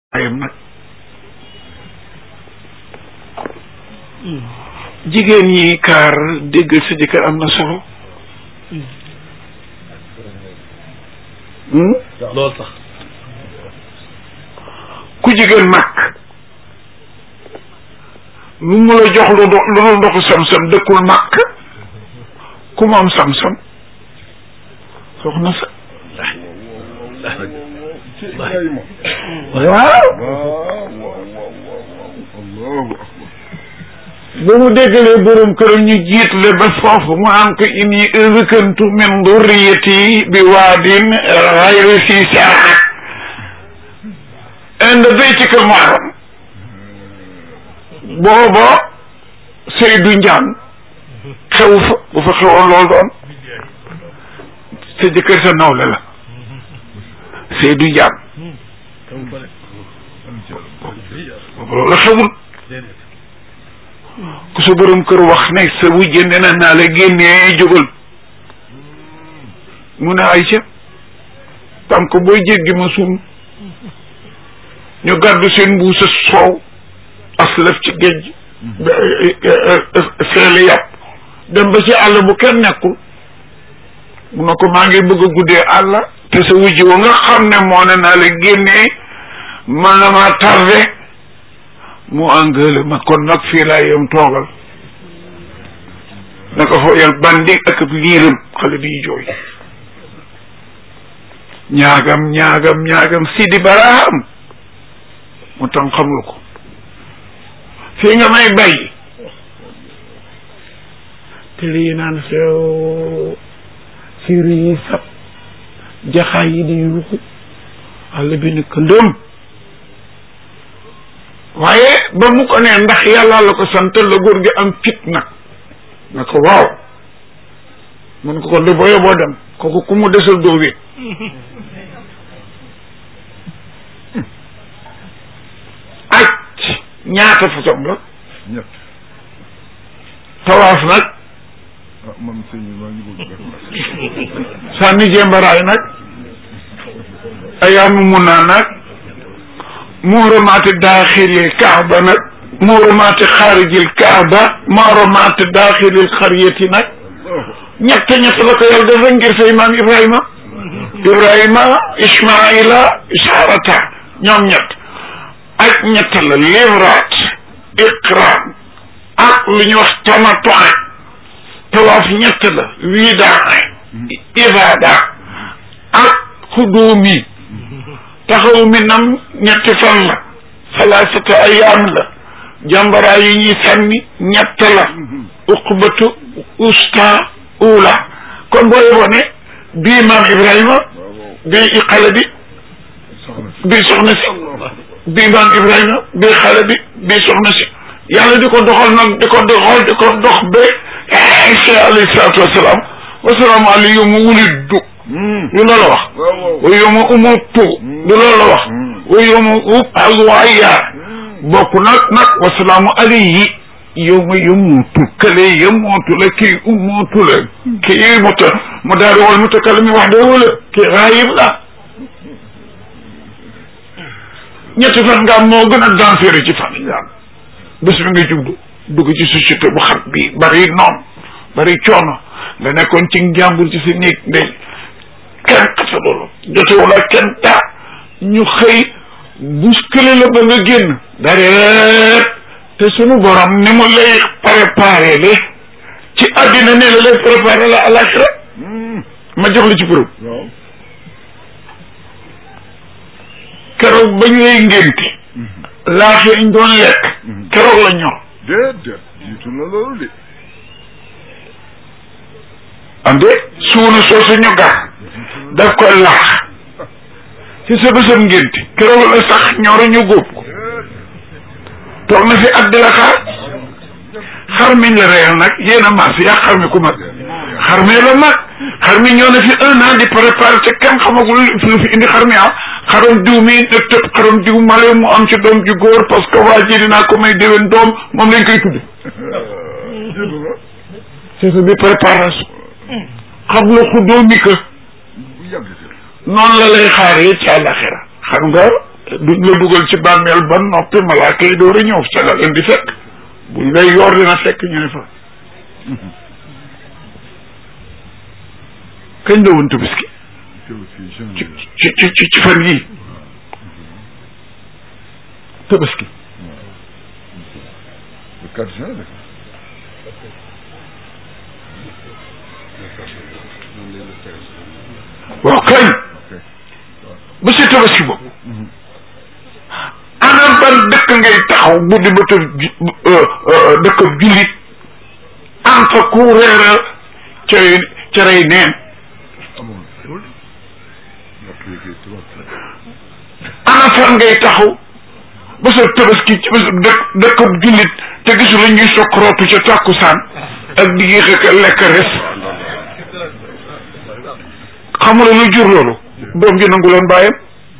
ayam nag jigéen ñi kaar déggal sa jëkkër am na solo loolu sax ku jigéen mag lu mu la jox lu do- lu dul ndoxu sam-sam dëkkul màkk ku mu am sam-sam soxna sa waaw ba mu déggalee borom këram ñu jiitle ba foofu mu am ko inni ëzëkantu min durriyati bi waadin xayri si saa inda baytika muharram booba Seydou Ndiane xew fa bu fa xewoon loolu doon sa jëkkër sa nawle la Seydou Ndiane boobu loolu xewul ku sa borom kër wax ne sa wujje nee na naa la génnee jógal mu ne ay ca tànk booy jéggi ma suum ñu gàddu seen mbuusa soow aslaf ci géej feeli yàpp dem ba ci àll bu kenn nekkul mu ne ko maa ngi bëgg a guddee àll te sa wujj wa nga xam ne moo ne naa la génnee man na ma tardé mu engrais ma kon nag fii laa yem toogal na ko fooyal bandi ak ab liiram xale bi jooy ñaagam ñaagam ñaagam Sidi Baraam mu tam xamul ko fii nga may bàyyi te lii naan feew siiri yi sab jaxaay yi di yuuxu àll bi ne këndëm waaye ba mu ko nee ndax yàlla la ko sant la góor gi am fit nag na ko waaw mun ko ko de booyo boo dem kooku ku mu desal doo wéet aj ñaata façon la ñett tawaaf nag ah man sëñ bi maa ngi bëgg sànni jembaraay nag ayaamu munaa nag muuramaati daaxilil kaaba nag muuramaati xaarijil kaaba muuramaati daaxilil xariyati nag ñett ñett la ko yàlla def ngir sa imaam Ibrahima Ibrahima Ismaila Isaarata ñoom ñett ak ñett la livraat iqraam ak lu ñu wax tamatoin tawaaf ñett la widaa ibaada ak xuduumi taxaw mi nam ñetti fan la salaasata ayaam la jàmbaraa yi ñuy sànni ñett la uqbatu usta ula kon boo yeboo ne bii maam Ibrahima bii xale bi bii soxna si bii maam Ibrahima bii xale bi bii soxna si yàlla di ko doxal nag di ko doxal di ko dox ba Isa alayhi salaatu wasalaam wasalaamu alayhi yow mu wuliddu du loolu wax wa yow ma umutu du loolu wax wa yow ma ub'asu hayya bokk nag nag wasalaamu alayhi yow ma yamuutu kële yamuutu la kii umutu la kii muta mu daal di wal mutakallimi wax de wala kii raayib la ñetti fan nga am moo gën a danseere ci fan yi bés bi nga jublu dugg ci société bu xat bi bari noon bari coono nga nekkoon ci njàmbur ci sa néeg ndey kenn xasa loolu jotewul ak kenn taa ñu xëy bousculé la ba nga génn dareet te sunu borom ni mu lay préparé le ci àddina ne la lay préparé la àlaxira ma jox la ci preuve waaw keroog ba ñu lay ngénte laax yañ doon lekk keroog la ñor déedéet jiitu na loolu de ande suuna soosu ñu gar daf ko laax ci sa bésam ngénte keroog la sax ñoro ñu góob ko toog na fi at di la xaar xar miñ la reyal nag yéen a maas yaa xar mi ku mag xar mi la mag xar mi ñoo na fi un an di préparé te kenn xamagul lu fi indi xar mi ah xaram diw mi ne tëb xaram diw male mu am ci doom ju góor parce que waa ji dinaa ko may déwén doom moom lañ koy tudd jiitu na c'est ça bi préparation xam la xuddoo mi que bu yàgg si noonu la lay xaaree ci àllaxira xam nga duñ la dugal ci bàmmeel ba noppi malaaka yi door a ñëw ca la leen di fekk buñ lay yor dina fekk ñu ne fa kañ la woon tabaski ci ci ci ci ci fan yii tabaski le 4 juin de waaw kañ ba si tabaski boobu ana ban dëkk ngay taxaw bu di ba tëb dëkk jullit am fa ku reera cere cerey neen amoon ndax léegi tubaab ana fan ngay taxaw ba sa tabaski ci ba sa dëkk dëkk jullit te gisu la ñuy sokkorootu ca tàkkusaan ak di ngi xëkk lekk res xamula lu jur loolu doom ji nangu loon bàyyam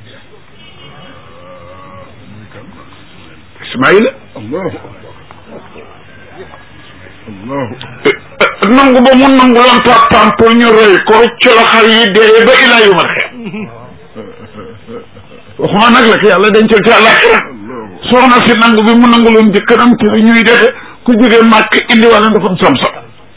Ismaïla allahu allahu nangu ba mu nangu loon papaam pour ñu rey ko ci la xar yi dee ba ilaa yu mar xeet waxuma nag la ko yàlla dencal ci àllaaxira soxna si nangu bi mu nangu loon jëkkëram te ñuy defe ku jógee màkk indi wala ndafam sam-sam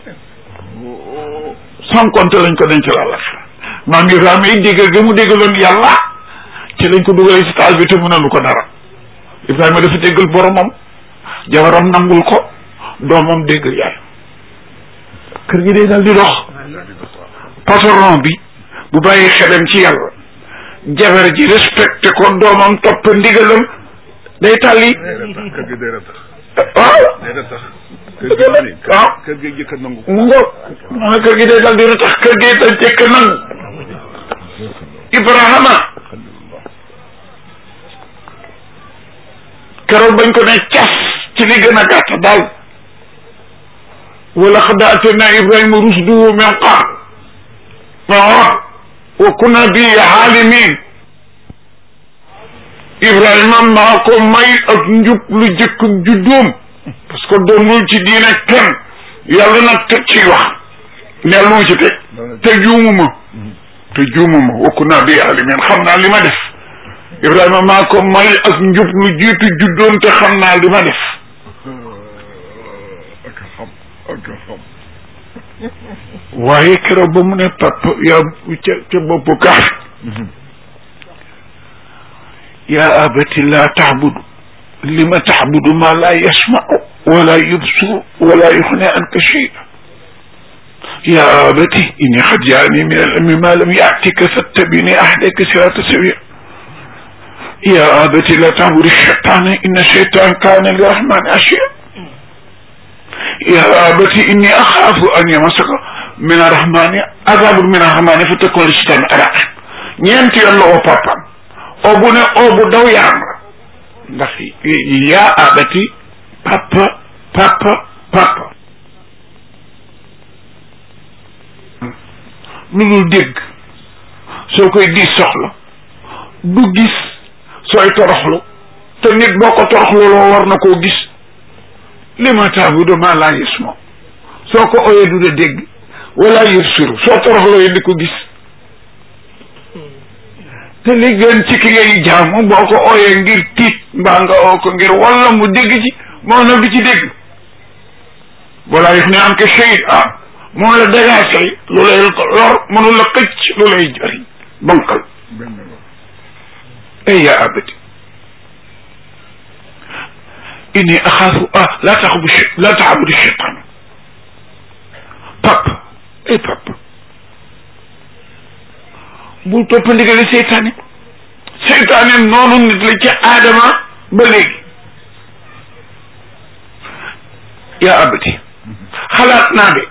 sans compter lañ ko dencal àllaaxira maam Ibrahima yi déggal ga mu déggaloon yàlla ci lañ ko dugalee si taal bi te mënalu ko dara Ibrahima dafa déggal boromam jabaram nangul ko doomam déggal yaay kër gi day dal di dox patron bi bu bàyyi xelam ci yàlla jabar ji respecté ko doomam topp ndigalam day tàlli kër gi day ratax waaw day ratax Dëgg la waaw kër gi jëkk a nangu mu ngo maanaam kër gi day dal di ratax kër gi dal jëkk nangu Ibrahima keroog bañ ko ne cas ci li gën a gàtt daal wala xad atayna Ibrahima rusduhu min qabl waaw wa kunna bi aalimin Ibrahima maa ko may ak njub lu jëkk juddoom parce que doonul ci diine kenn yàlla nag teg ci wax neel lu mu ci teg te juumuma te juumuma wa kunna bi aalimin xam naa li ma def Ibrahima maa ko may ak njub lu jiitu juddoom te xam naa li ma def ak a xam ak a xam waaye keroog ba mu ne pap yaa ca ca boppu kaaf yaa abati laa taxbudu li ma taxbudu ma laa yasmau wala yubsuru wala yuxne anka shay'a yaa abati inni xad jaani min al-ilmi ma lam yaatika fattabini ahdika sirata sawia yaa abati laa taxbudu shaytaana inna shaytaan kaana lirahmani asiya yaa abati inni axaafu an yamasaka min arrahmani azabun min arrahmani fa takun li shaytaani araqib ñeenti yoon la oo papaam oo bu ne oo bu daw yaram la ndax yaa abati papa papa papa lu dul dégg soo koy diis soxla du gis sooy toroxlu te nit boo ko toroxlu loo war na koo gis li ma taabudu maa laa yasma soo ko oyee du da dégg wala yubsiru soo toroxloo yi di ko gis te li gën ci ki ngay jaamu boo ko ooyee ngir tiit mbaa nga oo ko ngir walla mu dégg ci moo na du ci dégg wala yëf ne am ke seyit ah moo la dagaasay lu lay lor mënu la xëcc lu lay jëriñ bankal benn la ay yaa abati inni axaafu ah laa taxabu laa taxabudu cheytaan pap ay pap bul topp ndigali seytaane seytaane noonu nit la ci aadama ba léegi yaa abati xalaat naa de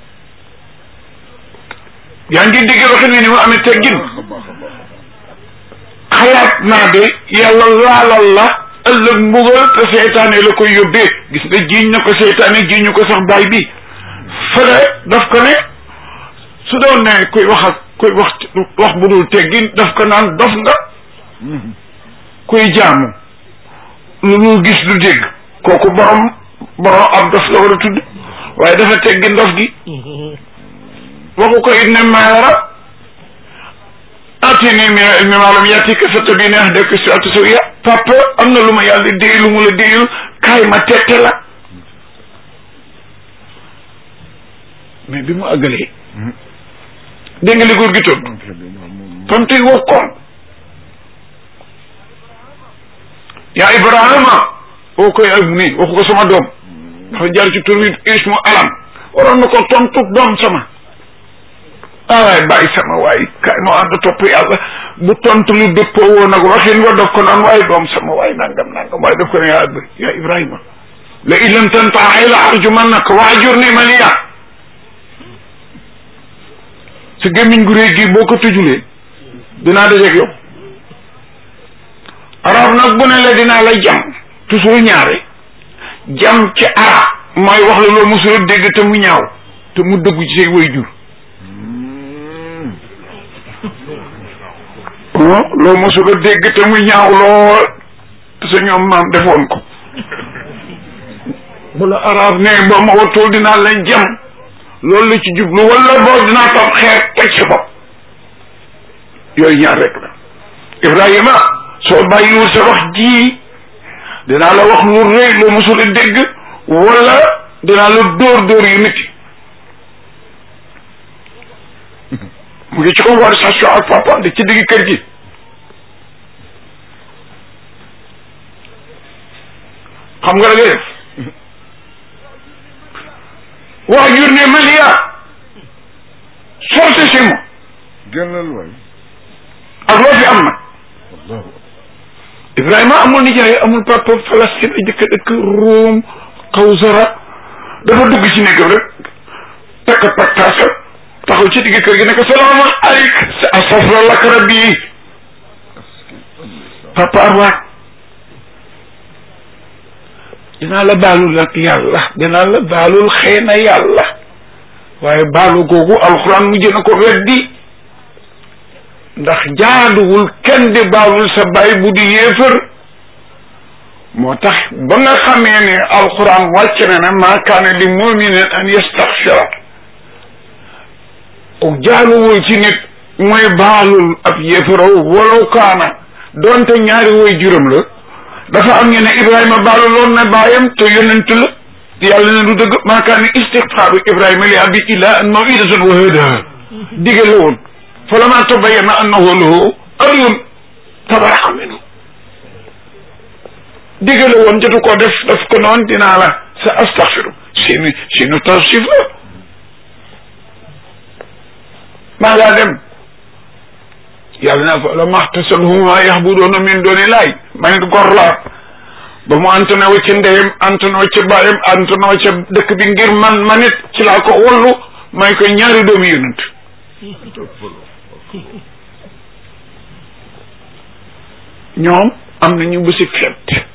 yaa ngi dégg waxe ni ni mu amee teggin baax a baax a baax xalaat naa de yàlla laalal la ëllëg mbugal te seytaane la koy yóbbee gis nga jiiñ na ko seytaane jiiñu ko sax baay bi fële daf ko ne su doon ne kuy wax ak kuy wax wax bu dul teggin daf ko naan dof nga kuy jaamu lu dul gis du dégg kooku borom borom ab dof la war a tudd waaye dafa teggi ndof gi waxu ko it ne maara atini min ilmi ma lam yatika fatabini ahdaka sirata sawiya papa am na lu ma yàlla déy lu mu la déyul kaay ma tette la mais bi mu àggalee dégg nga li góor gi toog tontu yi wax koon yaa Ibrahima boo koy ak mu nii waxu ko sama doom dafa jaar ci tur wi ismu alam waroon na ko tontu doom sama ah waay bàyyi sama waay kay noo ànd topp yàlla bu tontu lu dëppoo woon ak waxin wa daf ko naan waaye doom sama waay nangam nangam waaye daf ko ne yaa yaa Ibrahima la in lam tantahi la arjumannaka wahjurni maliya sa gémmiñ gu réy gi boo ko tëjulee dinaa dajeeg yow arab nag bu ne la dinaa la jam toujours ñaare jam ci arab mooy wax la loo mosula dégg te mu ñaaw te mu dëggu ci say way jur loo mosula dégg te mu ñaaw lool te sa ñoom maam defoon ko bu la arab ne boo ma watul dinaa la jam loolu la ci jublu wala boo dinaa toog xeer teg sa bopp yooyu ñaar rek la Ibrahima soo bàyyiwul sa wax ji dinaa la wax lu rëy loo mosul a dégg wala dinaa la dóor dóor yu nit mu ngi ci conversation ak papa di ci digg kër gi xam nga la ngay def waa jur ne Malia sorte si mo génnal waay ak loo fi am nag allahu Ibrahima amul nijaay amul papa Palestine a jëkk dëkk Rome Kawsara dafa dugg ci néegam rek takk paktaasa taxaw ci digg kër gi ne ko salaamu aleyk sa asafra lak rabbi papa arwaat dinaa la baalul nag yàlla dinaa la baalul xëy na yàlla waaye baalu googu alxuraan mujj na ko weddi ndax jaaduwul kenn di baalul sa baay bu di yéefër moo tax ba nga xamee ne alxuraan wàcc na ne maa kaana li muminin an yastaxfira jaaduwul ci nit mooy baalul ab yéefëraw walaw kaana doonte ñaari woy juróom la dafa am ñu ne Ibrahima baalu loon na baayam te yonent la yàlla ne du dëgg maa kaana istixfaaru Ibrahima li abi illa an mawidatan wa hada dige la woon fa lama tabayyana annahu lahu aryun tabaraka minhu dige la woon jotu koo def daf ko noon dinaa la sa astaxfiru sinu sinu tawsif la maa ngaa dem yàlla naa fa la maxtasalhum ma yaxbudoona min dooni laay ma nit gor laa ba mu antone wa ci ndeyam antone wa ci baayam antone wa ca dëkk bi ngir man ma nit ci laa ko wallu may ko ñaari doomi yonent ñoom am nañu bési fet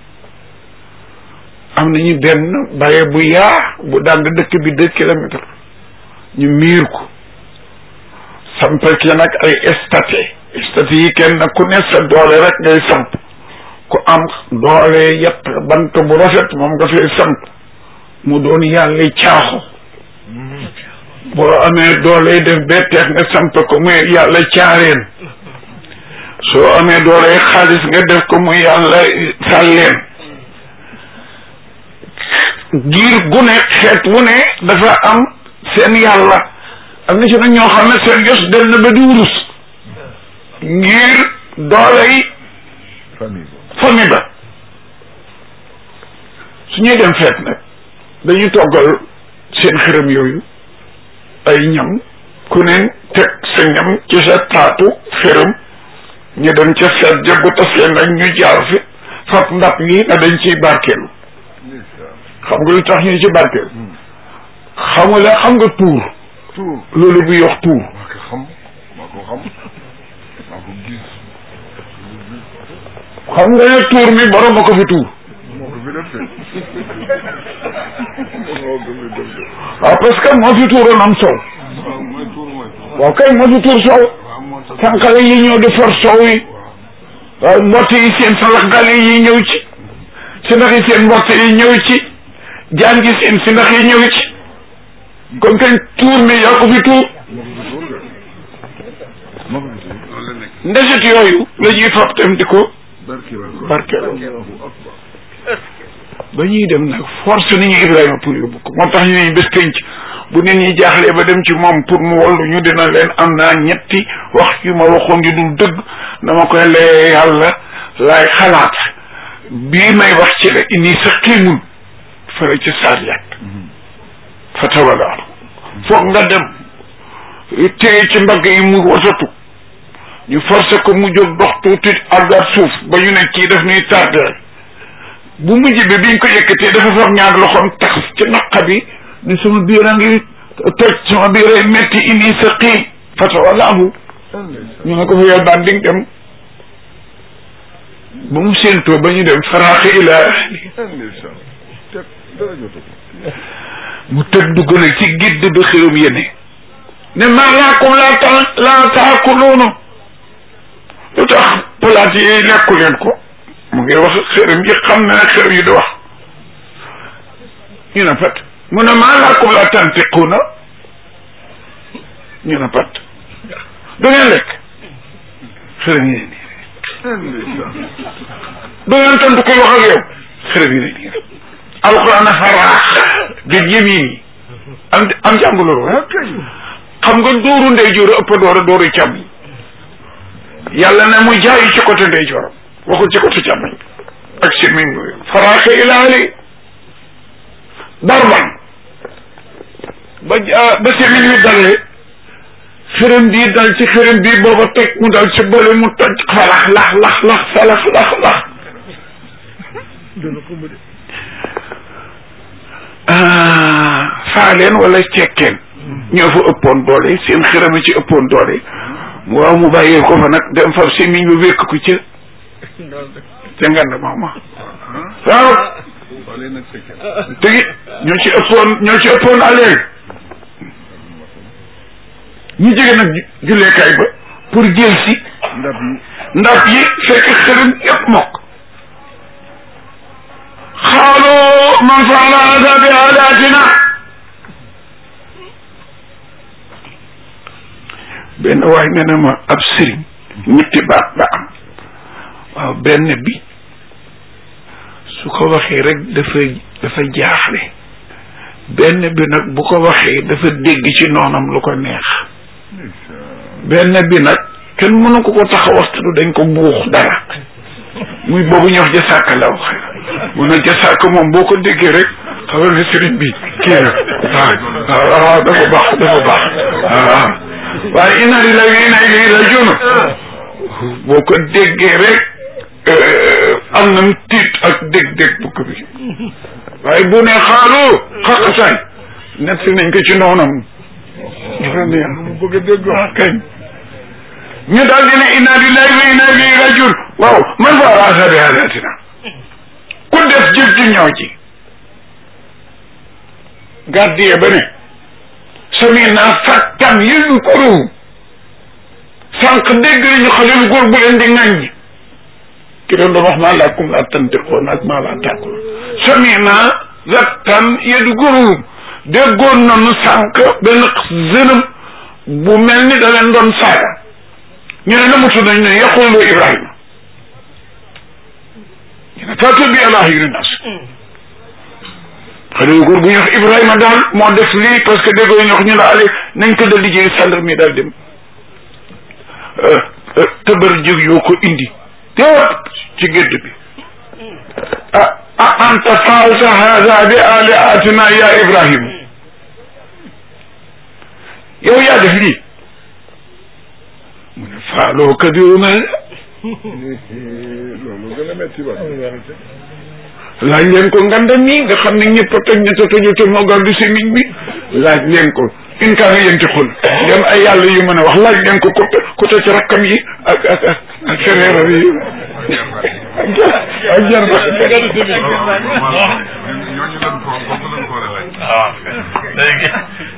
am nañu benn baye bu yaa bu daan dëkk bi deux kilomètres ñu miir ko sampal ki nag ay estaté estaté yi kenn ku ne sa doole rek ngay samp ku am doole yett bant bu rafet moom nga fay samp mu doon yàlla caaxo boo amee doole def betteex nga samp ko muy yàlla caareen soo amee doole xaalis nga def ko muy yàlla sàlleen giir gu ne xeet wu ne dafa am seen yàlla am na ci nag ñoo xam ne seen jos dem na ba di wurus ngir doole yi famille famille ba su ñuy dem feet nag dañuy toggal seen xërëm yooyu ay ñam ku ne teg sa ñam ci sa taatu xërëm ñu dem ca feet ja bu tasee nag ñu jaar fi fab ndab yi na dañ ciy barkeelu xam nga lu tax ñu ci barkeelu xam nga la xam nga tuur tuur loolu bu yox tuur maa ko xam maa ko xam maa ko gis xam nga ne tuur mi borom a ko fi tuur moo ko fi def de moo ko fi def de waaw parce que moo fi tuuroon am sow waaw mooy tuur mooy tuur waaw kay moo fi tuur sow waaw moo tax sànqale yi ñëw di for sow yi waaw mbott yi seen salaxgale yi ñëw ci si ndax yi seen mbott yi ñëw ci jaan gi seen si ndax yi ñëw ci kon kañ tuur mi yaa ko fi tuur moo ko fi tuur de moo ko fi tuur loolu la nekk ndeset yooyu la ñuy fab dem di ko barkeelal ko barkeelal Allahu akbar ba ñuy dem nag force ni ñu Ibrahima pour yóbbu ko moo tax ñu ne bés penc bu nit ñi jaaxlee ba dem ci moom pour mu wallu ñu dina leen am naa ñetti wax yu ma waxoon yu dul dëgg dama koy lee yàlla laay xalaat bii may wax ci la inni sa xiimul fële ci saar yàgg fa tawalaaru foog nga dem téye ci mbagg yi mu wasatu ñu forcé ko mu jóg dox tuuti àggaat suuf ba ñu ne kii daf ñuy tardé bu mujj bi biñ ko yëkkatee dafa foog ñaar loxoom tax ci naqa bi ni sama biir a ngi toj sama biir ay métti inni sa xiim fa tawalaaru ñu ne ko fa yow daan di nga dem ba mu séentoo ba ñu dem faraaxi ila ahli ndeysaan teg dara jotu ko mu tëdd dugg nag ci gidd bi xërum yéene ne maa laakum laa ta laa taakuluunu lu tax palaat yi lekku leen ko mu ngi wax xërëm yi xam na ne xërëm yi di wax ñu ne pat mu ne maa laakum laa tantiquuna ñu ne pat du ngeen lekk xërëm yi ne nii ndeysaan du ngeen tontu koy wax ak yow xërëm yi ne nii alquran a faraax bil yamin yi am am jànguloo ah kay xam nga dóoru ndeyjoor ëpp doora dóoru càmmoñ yàlla ne mu jaayi ci côté ndeyjooram waxul ci côté càmmoñ ak semiñ bi faraaxe ilaali darban ba ja- ba semiñ wi dalee xërëm bii dal ci xërëm bii booba teg mu dal ci bële mu toj falax lax lax lax falax lax lax dana ko mëne faaleen wala cekkeen ñoo fa ëppoon doole seen xërëm a ci ëppoon doole waaw mu bàyyee ko fa nag dem fa semiñ bi wékk ko ca ca ngand maama waaw wala nag fekke tegi ñoo ci ëppoon ñoo ci ëppoon aleen ñu jege nag ju- julleekaay ba pour jël si ndab yi ndab yi fekk xërëm yëpp mokk xaalu man faala hada bi aadatina benn waay nee na ma ab sëriñ ñetti baat ba am waaw benn bi su ko waxee rek dafa dafa jaaxle benn bi nag bu ko waxee dafa dégg ci noonam lu ko neex ndeysaan benn bi nag kenn mënu ko ko tax a waxtu dañ ko buux dara muy boobu ñuy wax jasaaka la wax mu ne jasaaka moom boo ko déggee rek xamal ne sëriñ bi kii na waaw waaw waaw dafa baax dafa baax waaw waaye inna lillahi wa inna ilayhi rajiun boo ko déggee rek am na tiit ak dég-dég bu ko bi waaye bu ne xaalu xaqasaay nett nañ ko ci noonam dafa neex mu bëgg a dégg ah kañ ñu daal di ne inna lillahi wa inna ilayhi rajiun waaw man faala hada bi aadatina ku def jëf ju ñaaw ji gardien ba ne sami naa fàttan yëzkuruhum sànq dégg nañu xale lu góor bu leen di ŋàññi ki doon doon wax maa laakum laa tantiquun ak maa laa taakuloon sami naa fàttan yëzkuruhum déggoon nañu sànq benn zënëm bu mel ni da leen doon saaga ñu ne namatu nañ ne yaqulu Ibrahima ñu ne faatu bi ala ayyunin nas xale yu góor bu ñuy wax Ibrahima daal moo def lii parce que déggoo ñu wax ñu ne ale nañ ko dal di jëli gendarme daal dem tëbër jëg yoo ko indi tépp ci gédd bi ah ah anta faalta hada bi aliatina ya Ibrahima yow yaa def lii mu ne faaloo kabiruna loolu gën a metti ba laaj leen ko ngandam mi nga xam ne ñëpp a toj ñett a tojul te moo gàddu semiñ bi laaj leen ko in kaana yantiqun dem ay yàlla yu mën a wax laaj leen ko ko ko toj rakkam yi ak ak ak ak fereeram yi ak jar ak jar ba ñooñu lan ko bokk lan ko war a laaj waaw léegi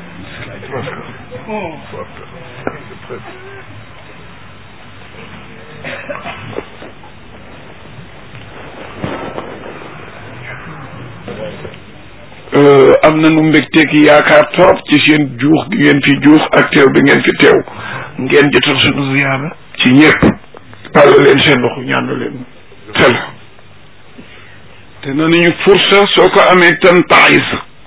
am na nu mbégteeg yaakaar trop ci seen juux gi ngeen fi juux ak teew bi ngeen fi teew ngeen jotal sunu ziyaara ci ñëpp tàll leen seen loxo ñaanu leen fel te nañu fursa soo ko amee tan taayis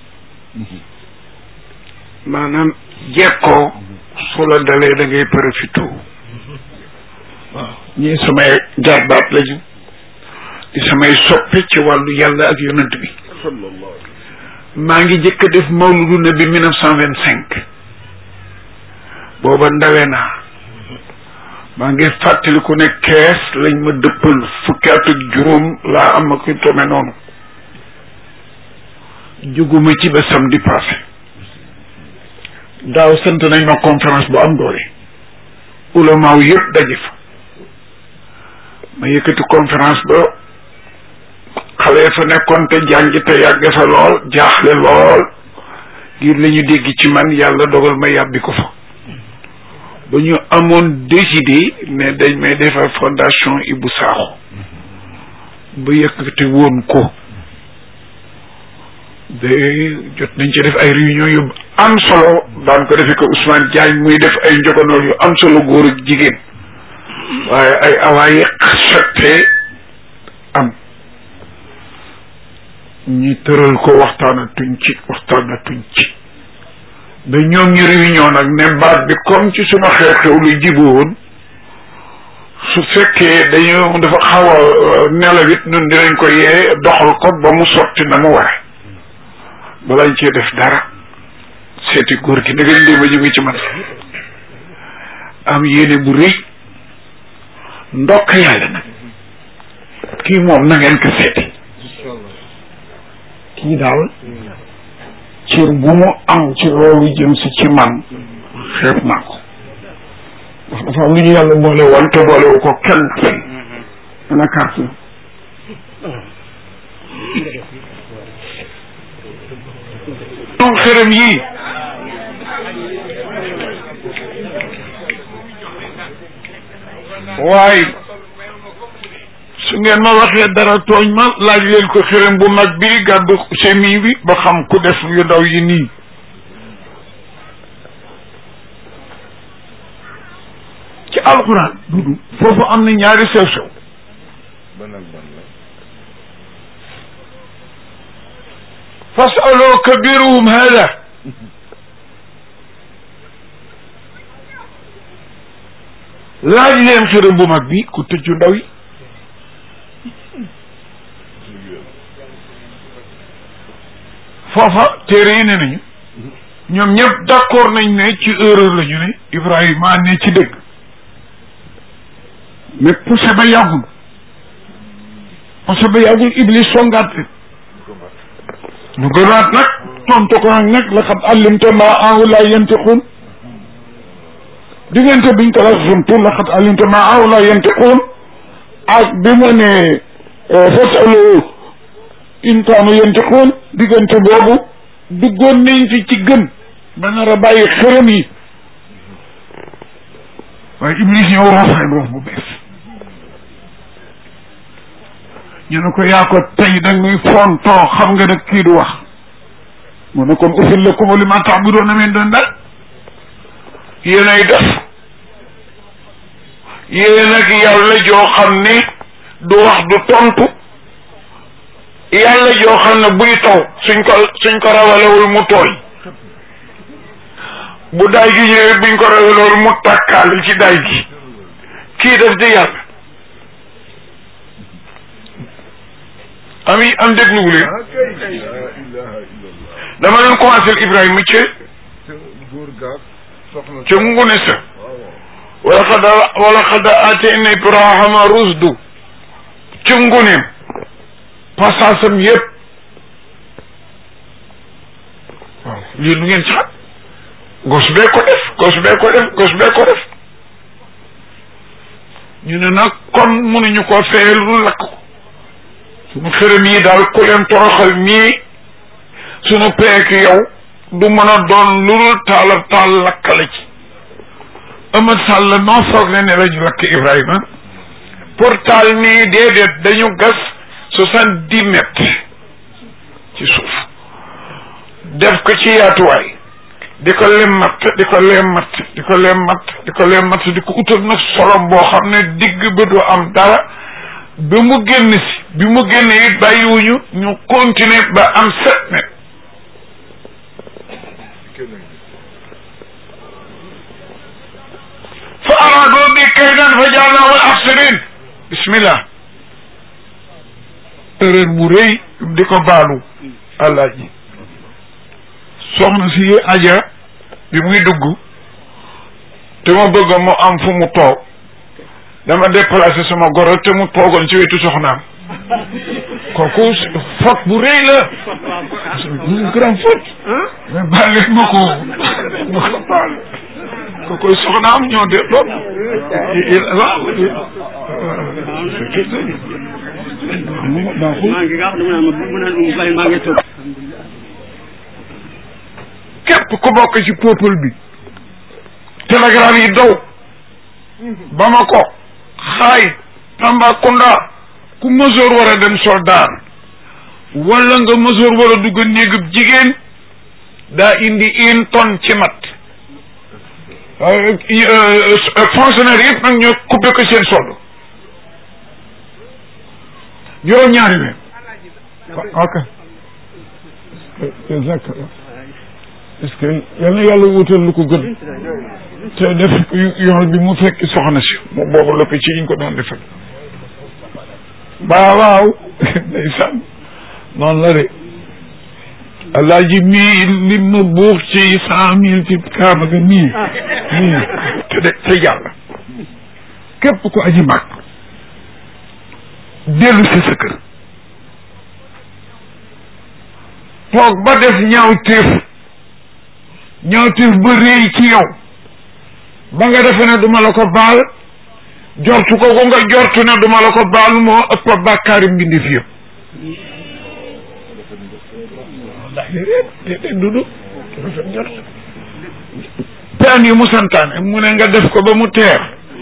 maanaam jekkoo su la dalee da ngay profité waaw ñii samay jarbaat lañu di samay soppe ci wàllu yàlla ak yonent bi maa ngi jëkk a def mawludu nabi mille neuf cent vingt cinq booba ndawe naa maa ngi fàttaliku ne kees lañ ma dëppal fukki at ak juróom laa am ak yu tome noonu jóguma ci ba samedi passé daaw sant nañ ma conférence bu am doole ulamaaw yëpp daje fa ma yëkkati conférence ba xale fa nekkoon te jàngi te yàgge fa lool jaaxle lool ngir la ñu dégg ci man yàlla dogal ma yàbbi ko fa ba ñu amoon décidé ne dañ may defar fondation Ibou Sakho ba yëkkati woon ko de jot nañ ci def ay réunion yu am solo daan ko defee ko Ousmane Diagne muy def ay njogonoor yu am solo góor ak jigéen waaye ay awaaye sottee am ñi tëral ko waxtaanatuñ ci waxtaanatuñ ci ba ñoom ñu réunion nag ne baat bi comme ci suma xew-xew lu jiboon su fekkee dañu dafa xaw a nelawit ñun dinañ ko yee doxal ko ba mu sotti na mu ware balañ cee def dara seeti góor gi nag lii ma ñu ngi ci man am yéene bu rëy ndokk yàlla nag kii moom na ngeen ko seeti kii daal cër bu mu am ci loolu jëm si ci man xeeb naa ko ndax dafa am lu ñu yàlla boole woon te boolewu ko kenn fenn ana carte ñoom xërëm yii waaye su ngeen ma waxee dara tooñ ma laaj leen ko xërëm bu mag bi gàddu semi bi ba xam ku def yu ndaw yi nii ci alxuraan dudu foofu am na ñaari sew sew fasalu kabiruhum hada laaj leen xërëm bu mag bi ku tëj yu ndaw yi foofa téere yi ne nañu ñoom ñëpp d'accord nañ ne ci erreur la ñu ne Ibrahima ne ci dëgg mais poussé ba yàggul poussé ba yàggul Iblis songaat ñu gënaat nag tontu ko nag nag la xam allimta ma awla yantiqun diggante biñ ko la xamtu la xam allimta ma awla yantiqun ak bi mu ne fasalu in kaanu yantiqun diggante boobu duggoon nañ fi ci gën ba nar a bàyyi xërëm yi waaye Iblis ñëw roof leen roof bu bees ñu ne ko yaa ko tey da muy fontoo xam nga nag kii du wax mu ne kon ufil lakum li ma ta'buduna min dunillah yéenay def yéen ak yàlla joo xam ne du wax du tontu yàlla joo xam ne buy taw suñ ko suñ ko rawalewul mu tooy bu daay gi ñëwee buñ ko rawalewul mu tàkkaale ci daay gi kii def di yàlla ami am dégluwu leen dama leen commencé Ibrahima ca ca ngune sa wala xada wala xada atayna Ibrahima rusdu ca nguneem passasam yëpp waaw lii lu ngeen ci xam gos bee ko def gos bee ko def gos bee ko def ñu ne nag kon mënuñu ko feyel lu lakk ko suñu xërëm yi daal ku leen toroxal nii suñu peek yow du mën a doon lu dul taala taal lakkale ci Amad Sall noo foog ne ne lañu lakk Ibrahima pour taal nii déedéet dañu gas soixante dix mètres ci suuf def ko ci yaatuwaay di ko lemmat di ko lemmat di ko lemmat di ko lemmat di ko utal nag solom boo xam ne digg ba du am dara ba mu génn si bi mu génne it bàyyiwuñu ñu continuer ba am sept mètres fa araadoo bi kaydan fa jaalnaahum al-axsariin bismillah erreur bu rëy di ko baalu àllaaji soxna si aja bi muy dugg te ma bëgg mu am fu mu toog dama déplacé sama goro te mu toogoon ci wetu soxnaam kooku faute bu rëy la une grande faute mais baal leen ma ko ma ko baal kooku soxnaam ñoo de lool waaw baaxul képp ku bokk ci peuple bi télégramme yi daw Bamako xaay Tambacounda ku mësoor war a dem soldat wala nga mësoor war a dugg néegub jigéen daa indi une tonne ci mat fonctionnaire yëpp nag ñoo coupé ko seen solde juróom ñaari weer ok est-ce que yal na yàlla wutal lu ko gën te def yoon bi mu fekk soxna si mu boobu la ko ci ñu ko doon defal baa waaw ndeysaan noonu la de alaaji mii li ma buux ci cent mille ci kaaba ga nii nii te de te yàlla képp ku aji mag dellu si sa kër toog ba def ñaaw téef ñaawteef ba réy ci yow ba nga defe ne duma la ko baal jortu ko ko nga jortu ne duma la ko baal moo ëpp bàkkaari mbindeef yëpp déedéet dudu rafet njort peen yi mu santaane mu ne nga def ko ba mu teer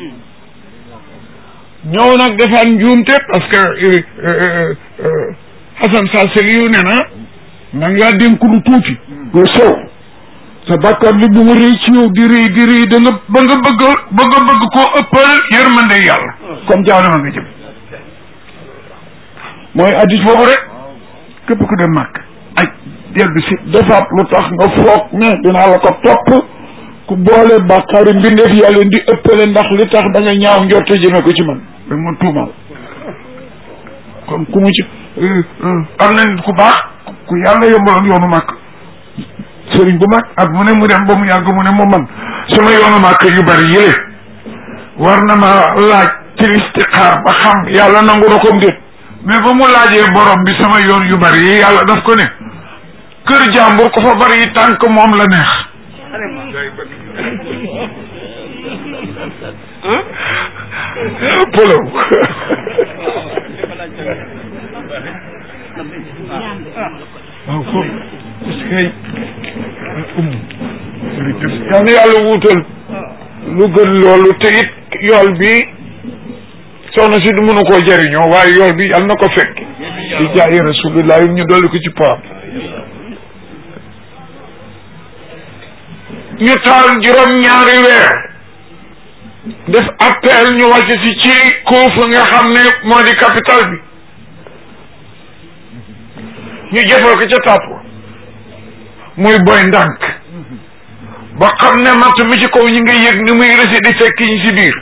ñëw nag defaan njuumte parce que Hassan Salseli yu ne na man ngaa dénk lu tuuti lu sew sa bàkkaar bi bu mu rëy ci yow di rëy di rëy da nga ba nga bëgg ba nga bëgg koo ëppal yërmande yàlla comme jaanama nga jëm mooy addis boobu rek képp ku dem màkk aj dellu si defaat lu tax nga foog ne dinaa la ko topp ku boole bàkkaari mbindeef yàlla di ëppale ndax li tax da nga ñaaw njorte jëme ko ci man da ma tuumal kon ku mu ci am nañ ku baax ku yàlla yombaloon yoonu màkk sëriñ bu mag ak mu ne mu dem ba mu yàgg mu ne mu man sama yoonu màkk yu bari yële war na ma laaj ci istixaar ba xam yàlla nangu na ko mbir mais ba mu laajee borom bi sama yoon yu bari yi yàlla daf ko ne kër jàmbur ko fa bari yi tànk moom la neex polow waaw foofu parce que yal na yàlla wuutal lu gën loolu te it yool bi soxna si du mënu koo jëriñoo waaye yool bi yal na ko fekk di jaayi rasulillah yi ñu dolli ko ci paam ñu taal juróom-ñaari weer def appel ñu wàcc si ci Kuufa nga xam ne moo di capital bi ñu jëfal ko ca tàpp muy boy ndànk ba xam ne matt mi ci kaw ñi nga yëg ni muy rësi di fekk ñi si biir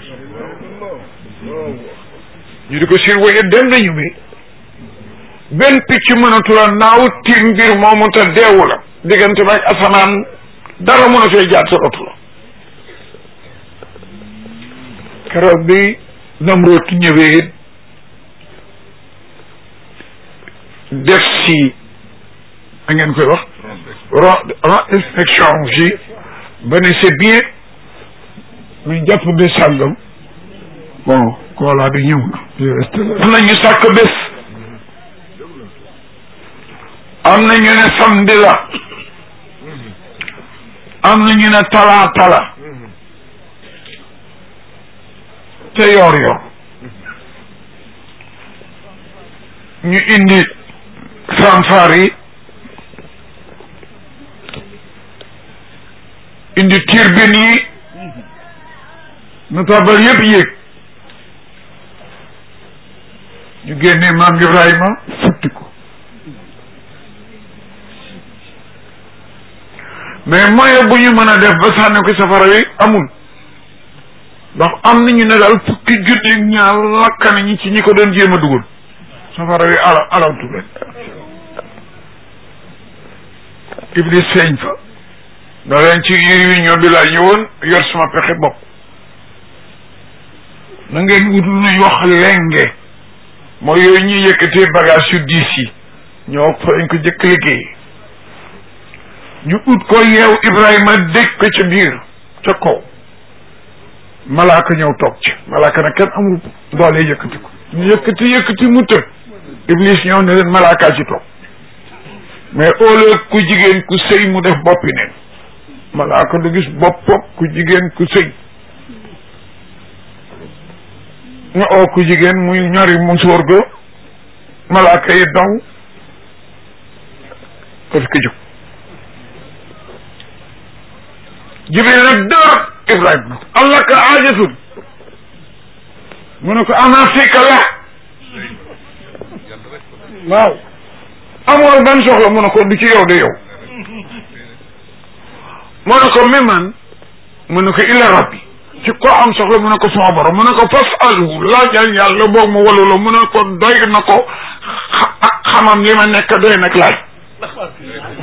ñu di ko surveiller dem nañu bi benn picc mënatula naaw tiim mbir moomu te deewu la diggante ba asamaan dara mën a fee jaar sa oto la keroog bi Namrood ñëwee def si a ngeen koy wax ron inspection si ba ne c'est bien ñu jàpp bés sàngam bon koolaa bi ñëw na am na ñu sàkk bés am na ñu ne samedi la am na ñu ne talaata la te yor yor ñu indi fanfare yi indi turbine yi nu tabal yëpp yéeg ñu génnee maam Ibrahima futti ko mais moyen bu ñu mën a def ba sànni ko safara wi amul ndax am nañu ne daal fukki junni ñaar lakkane ñi ci ñi ko doon jéem a dugal safara wi ala alawtu leen iblis feeñ fa da leen ci réunion bi laa ñëwoon yor sama pexe bopp na ngeen wut lu ñuy wax lenge mooy yooyu ñuy yëkkatee bagage yu diis yi ñoo fa lañ ko jëkk liggéey ñu ut ko yeew Ibrahima dégg ko ca biir ca kaw malaaka ñëw toog ci malaaka nag kenn amul doole yëkkati ko ñu yëkkati yëkkati mu të iblis ñëw ne leen malaakaa ci toog mais au lieu ku jigéen ku sëy mu def boppi neen malaaka du gis bopp ku jigéen ku sëy ñu oo ku jigéen muy ñori mu sóor ga malaaka yi daw parce que jóg jibril nag dër ibrahima allah ka aajatun mu ne ko ana fika la waaw amoon ban soxla mu ne ko du ci yow de yow mu ne ko mi man mu ne ko illa rabbi ci ko am soxla mu ne ko sama borom mu ne ko fas alhu laajal yàlla boog mu walu la mu ne ko doy na ko xamam li ma nekk doy nag laaj